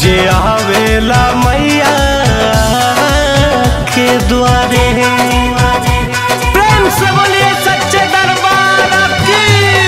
जे आवेला मैया के द्वारे प्रेम से बोलिए सच्चे दरबार की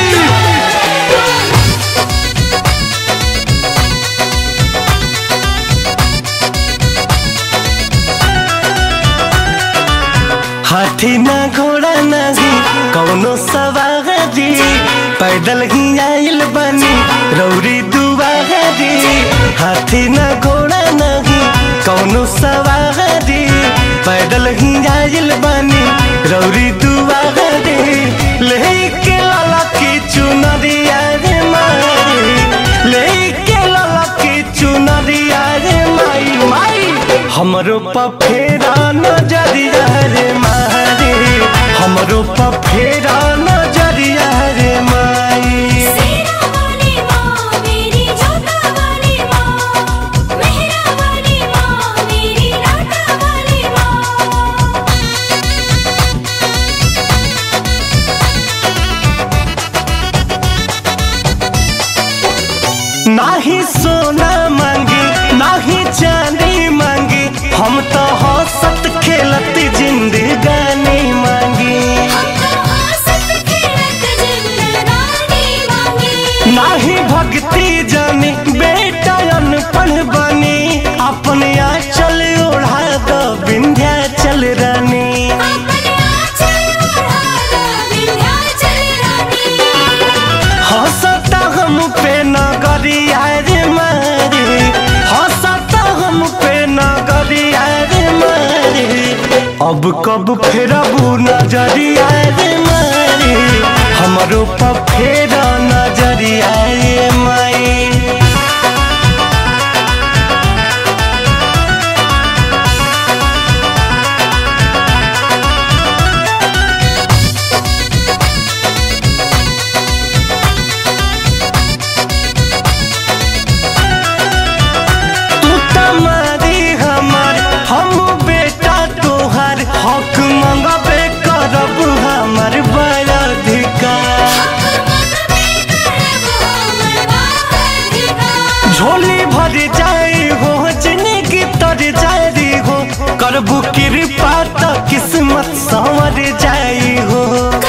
हाथी ना घोड़ा नहीं कौनो सवारी पैदल ही आइल बनी रौरी दुआरी हाथी ना घोड़ा नहीं कौनो सवारी पैदल ही आइल बनी रौरी दुआरी लेके लाला की चुनरिया रे मारी लेके लाला की चुनरिया रे माई माई हमरो पफेरा नजरिया रे मारी हमरो पफेरा नजरिया रे माई सेना वाली माँ मेरी जोता वाली माँ मेहरा वाली माँ मेरी राता वाली माँ नाही सोना मांगी नाही चांदी मांगी हम तो हंसत खेलत जिंदगानी मांगी हम तो हंसत खेलत जिंदगानी मांगी नाही भक्ति जानी बेटा अनपढ़ बनी अपने चल ओढ़ा दो विंध्या चल रानी अपने आंचल ओढ़ा लो विंध्याचल रानी हंसता हम पे नगरिया रे मारी हंसता हम पे नगरिया रे मारी अब कब फेरबू नजरिया रे मारी हमरो पर फेरा नजरिया रे माई तू तमारी हमार हम बेटा तोहार हक मंगबे करब हमार बड़ा अधिकार झोली भर जाए हो जिंदगी तर जाए हो करबू कृपा तो किस्मत संवर जाए हो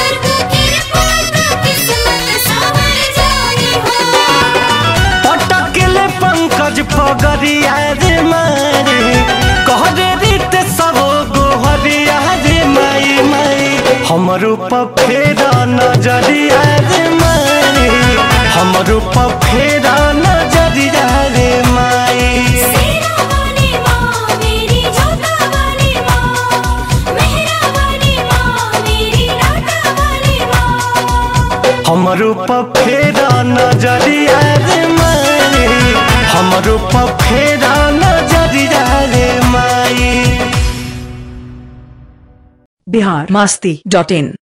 पटकले पंकज पगरिया रे मारे कहरे रीत सब गोहरिया रे माई माई हमरो पफेरा नजरिया रे माई हमरो पफेरा नजरिया रे माई हमरो पफेरा नजरिया रे माई हमरो पफेरा नजरिया रे माई बिहार मस्ती डॉट इन